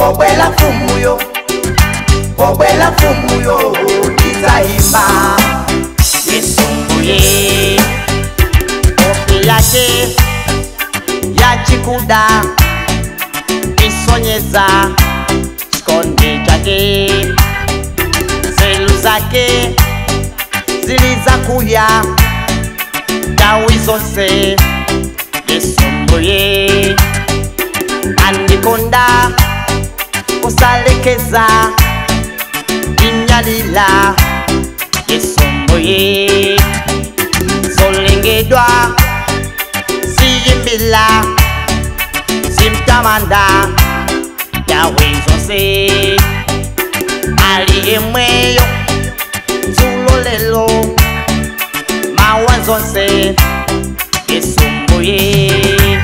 pobwela mfumuyo pobwela mfumuyo ndizayimba yesumbuye kopi yake yachikuda isonyeza chikonde chake zelu zake ziliza kuya dawi zonse yesumbuye andikonda kusalekeza inyalila yesumbuye zolengedwa ziyimbila zimtamanda yawe zonse ali yemweyo dzulo lelo mawa zonse yesumbuye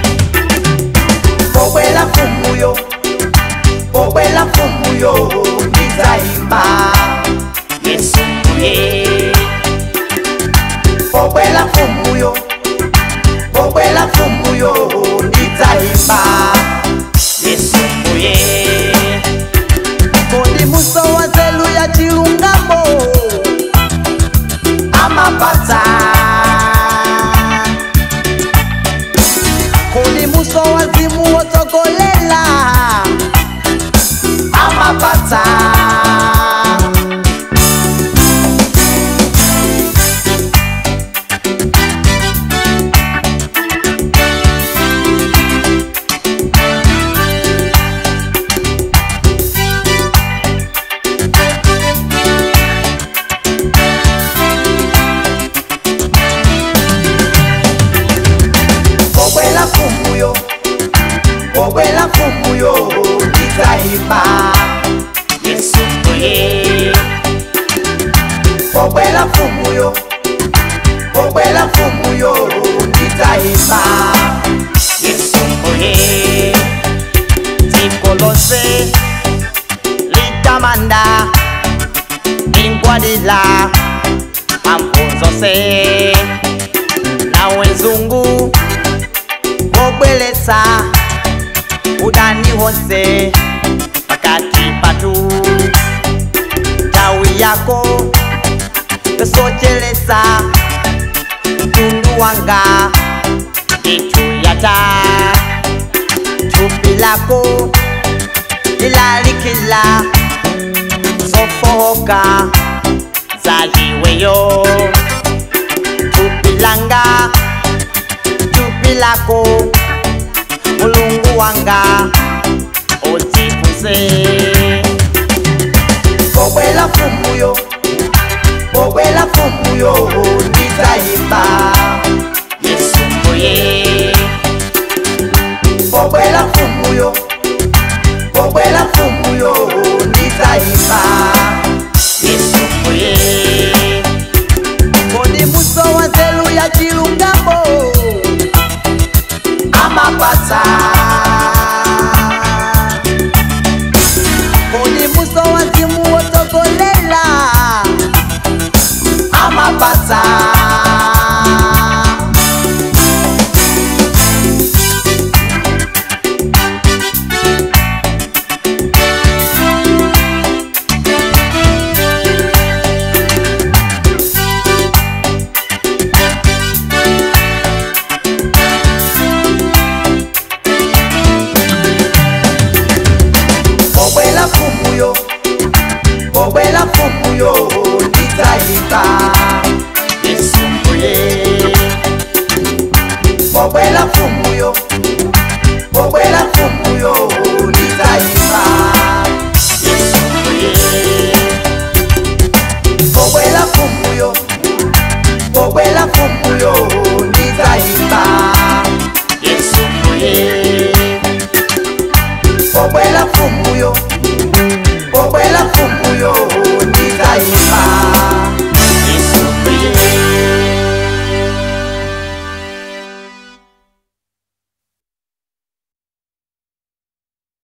pobwela mfumuyo pobwela mfumuyo ndizayimba yesumbuye pobwela mfumuyo pobwela mfumuyo ndizayimba yesumbuye kodi muso wa zelu ya chilungamo amapata kodi muso wa zimu wotokolela amapata pobwela mfumuyo pobwela mfumuyo ndizayimba yesumbuye pobwela mfumuyo pobwela mfumuyo ndizayimba yesumbuye dziko lonse litamanda ingwadila mphamvu zonse nawe nzungu wobweletsa udani wonse pakati patu tawi yako yosocheletsa mtundu wanga ichuyata chupi lako lilalikila zofoka zajiweyo chupi langa chupi lako mulungu wanga udzifunse pobwela mfumuyo pobwela mfumuyo ndizayimba yesumbuye pobwela mfumuyo pobwela mfumuyo ndizayimba yesumbuye kodi muso wa zelu ya chilungamo amapata kodi muso wa zimu wotokolela amapata pobwela mfumuyo pobwela mfumuyo ndizayimba yesumbuye pobwela mfumuyo pobwela mfumuyo ndizayimba yesumbuye pobwela mfumuyo pobwela mfumuyo ndizayimba yesumbuye pobwela mfumuyo